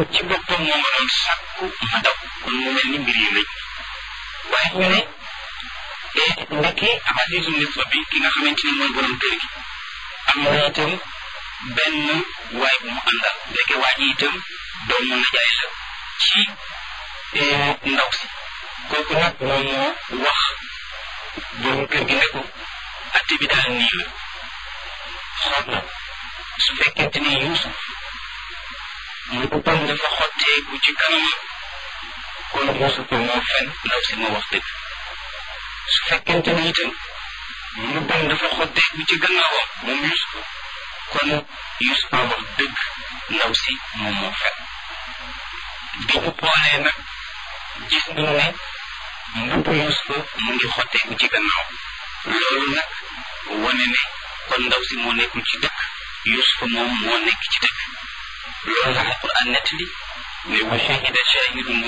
ci boppam moo ma doon sàkku ma daw kon mu mel ni mbir yi lëj waaye ñu ne ndekki Azizu Misra bi ki nga xamante ni mooy borom kër gi am na itam benn waay bu mu àndal ndeke waa ji itam doomu najaay la ci ndaw si kooku nag moom moo wax borom kër gi ne ko atte bi daal nii la xool na su fekkente ni Yuusuf mu boppam dafa xotteeku ci kanamam kon Yuusuf moo fen ndaw si moo wax dëgg su fekkente ni itam mu boppam dafa xotteeku ci gannaawam moom Yuusuf kon Yuusuf a wax dëgg ndaw si moom moo fen bi ñu boolee nag gis nañu ne mbubbu Yuusufa mu ngi xotteeku ci gannaaw loolu nag wane ne kon ndaw si moo nekkul ci dëkk Yuusufa moom moo nekk ci dëkk loolu la alquran nettali ne wa shahida shahidun min